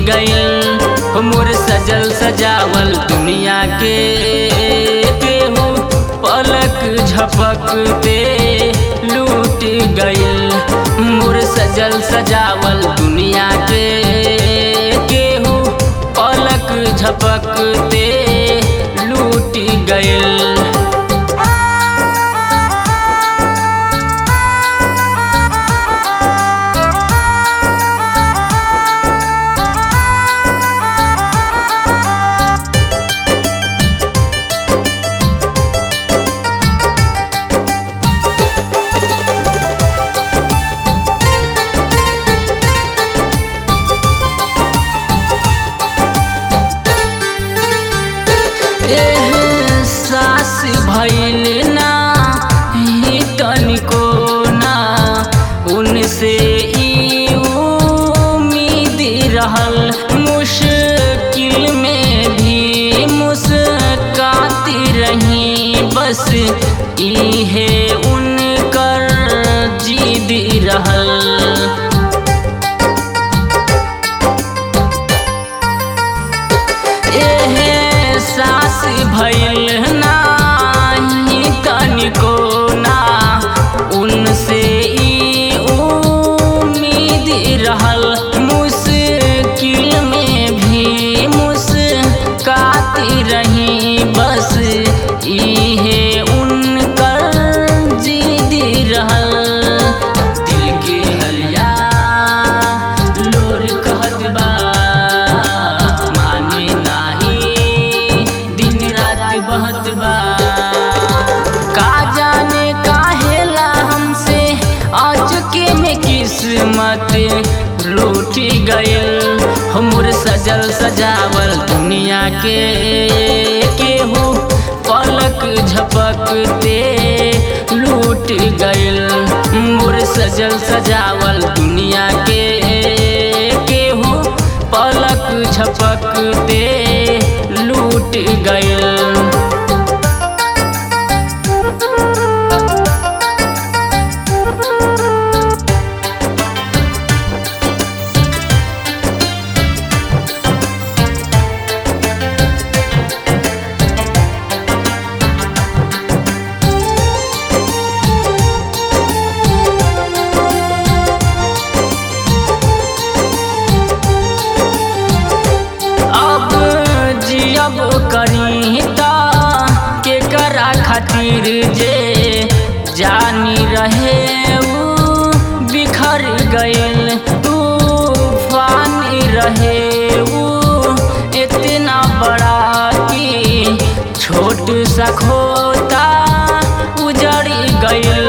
गइल मोर सजल सजावल दुनिया के केहू पलक झपकते लूट गइल मोर सजल सजावल दुनिया के केहू पलक झपकते लूट गइल एहसास भइल ना ही तनिको ना उनसे ई उम्मीद रहल मुश्किल में भी मुस्काती रही बस इहे उनकर जिद रहल एहसास भइल नाही तनिको ना उनसे ई उम्मीद रहल मुश्किल में भी मुस्काती रही बस इहे उनकर जिद रहल दिल के हलिया लोर कहत बा माने नाही दिन रात बहत बा का जाने काहेला हमसे आज के में किस्मत लूटी गइल हमर सजल सजावल दुनिया के केहू पलक झपकते लूट गइल मोर सजल सजावल दुनिया के केहू पलक झपकते लूट गइल अब जियब करी ता के करा खातिर जे जानी रहे ऊ बिखर गइल तूफान रहे ऊ इतना बड़ा कि छोट सा खोता उजड़ गइल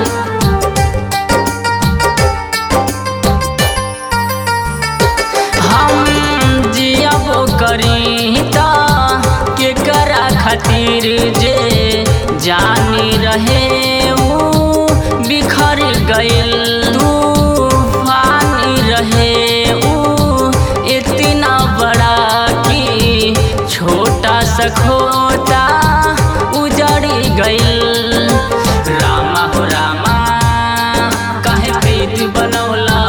हम जियब करी ता के करा खातिर जे जानी रहे ऊ बिखर गइल तूफान रहे ऊ इतना बड़ा कि छोटा सा खोता उजड़ गइल रामा हो रामा काहे प्रीत बनौला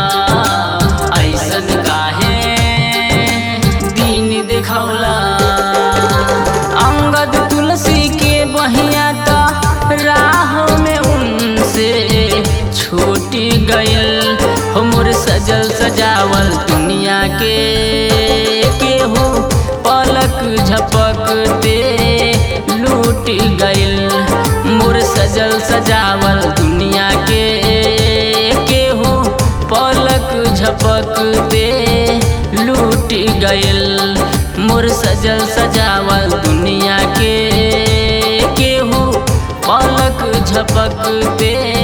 ऐसन काहे दिन देखौला अंगद तुलसी के बहिया त राह में उनसे छूट गइल हमर सजल सजावल दुनिया के केहू पलक झपकते लूट गइल मोर सजल सजावल दुनिया के केहू पलक झपकते लूट गइल मोर सजल सजावल दुनिया के केहू पलक झपकते